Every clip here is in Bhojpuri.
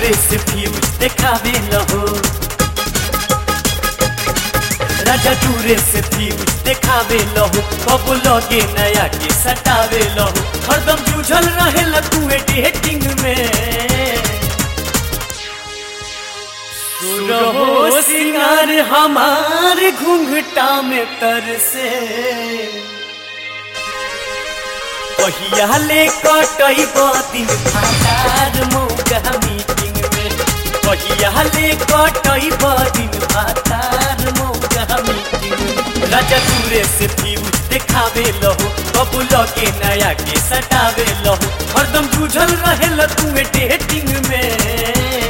दूरे से फ्यूज देखावे लहो राजा दूरे से फ्यूज देखावे लहो कब लगे नया के सटावे लहो हरदम जूझल रहे तू डेटिंग में रहो सिंगार हमार घूंघटा में तरसे कहिया ले कटई दिन भातार मौका मीटिंग में कहिया ले कटई दिन भातार मौका मीटिंग में राजा दूरे से फ्यूज देखावे लहो कब लगे नया के सटावे लहो हरदम जूझल रहे तू डेटिंग में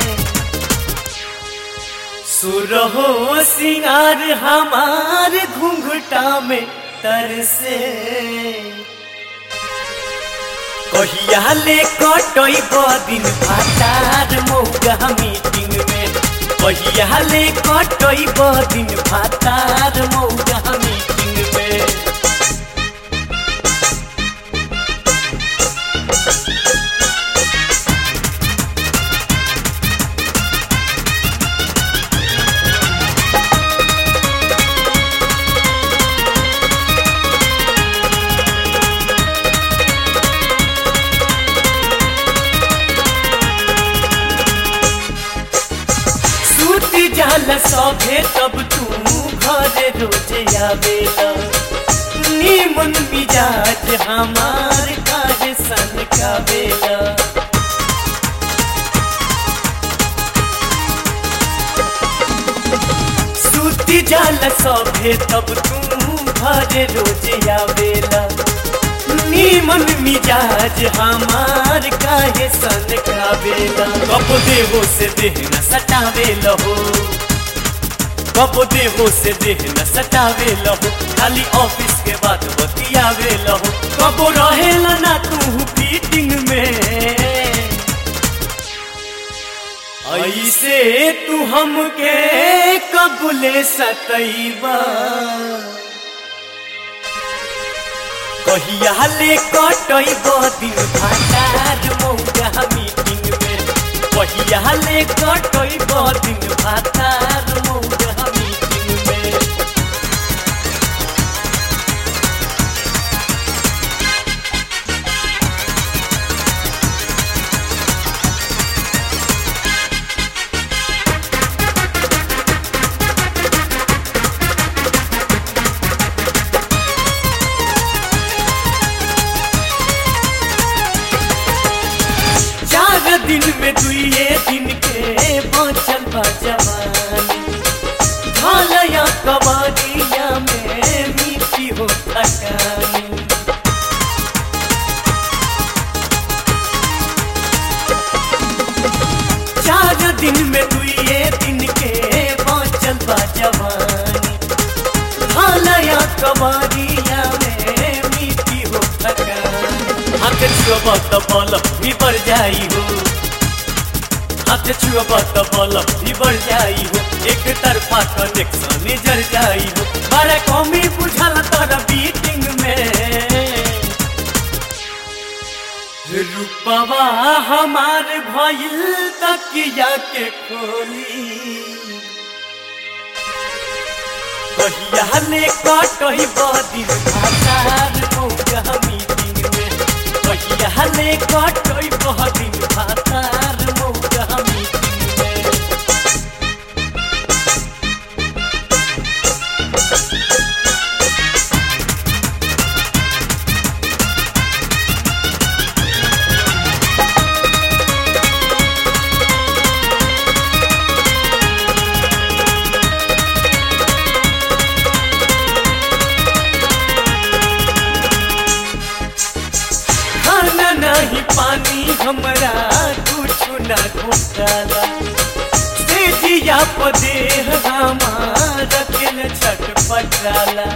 सुरहो सिंगार हमार घूंघटा में तरसे कहिया ले कटई दिन भातार मौका मीटिंग में कहिया ले कटई दिन भातार मौका मीटिंग में सूती जाला सभे तब तू घरे रोजे आवेला नीमन मिजाज हमार काज सन कावेला सूती जाला सभे तब तू घरे रोजे आवेला नीमन मिजाज हमार काहे सन कावेला कब देहो से देह न सटावे लहो कब देहो से देह न सटावे लहो खाली ऑफिस के बाद बतियावे लहो कब रहेला ना तू फीटिंग में ऐसे तू हमके कबूले सतैबा कहिया ले कटई दिन भातार मौका मीटिंग में कहिया ले कटई दिन भातार मौका मीटिंग में चार दिन में दुइये दिन के बचल बा जवानी ढालया कबाड़िया में मीठी हो थकानी चार दिन में दुइये दिन के बचल बा जवानी ढालया कबाड़िया में मीठी हो थकानी हाथ छुअब त बल भी बढ़ जाई हो हाथ छुअब त बल भी बढ़ जाई हो एक तरफा कनेक्शन जर जाई हो बड़ा कमी बुझल तर बीटिंग में रूपवा हमार भइल तकिया के खोली कहिया ले कटही बदिन भातार मौका मीटिंग में कहिया ले कटही बदिन भातार मौका मीटिंग में खाना नहीं पानी हमरा कुछ ना घोटाला से जिया पदे हमार दिल छटपटाला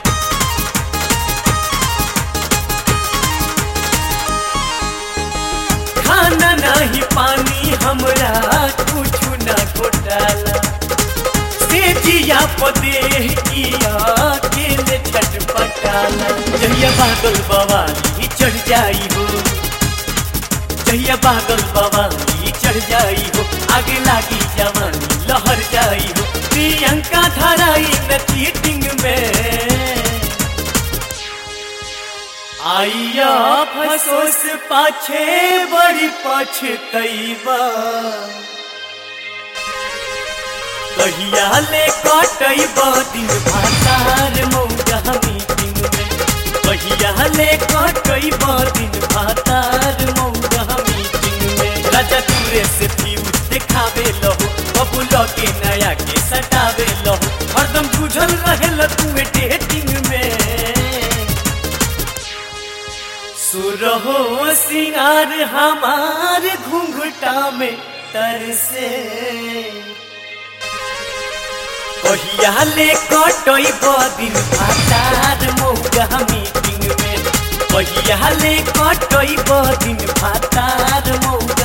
खाना नहीं पानी हमरा कुछ ना घोटाला से जिया पदे किया दिल छटपटाला जहिया बादल बवाली चढ़ जाई हो जहिया बादल बवाली चढ़ जाई हो आगे लागी जवानी लहर जाई हो प्रियंका धराई न चीटिंग में आइया फसोस पाछे बड़ी पछतैबा कहिया ले कटैबा दिन भातार मौका मीटिंग में कहिया ले कटैबा दिन भातार मौका मीटिंग में राजा दूरे से फ्यूज देखावे लहो बबुल के नया के सटावे लहो हरदम बुझल रहे तू डेटिंग में सुरहो सिंगार हमार घूंघटा में तरसे कहिया ले कटई बदिन भातार मौका मीटिंग में कहिया ले कटई बदिन भातार मौका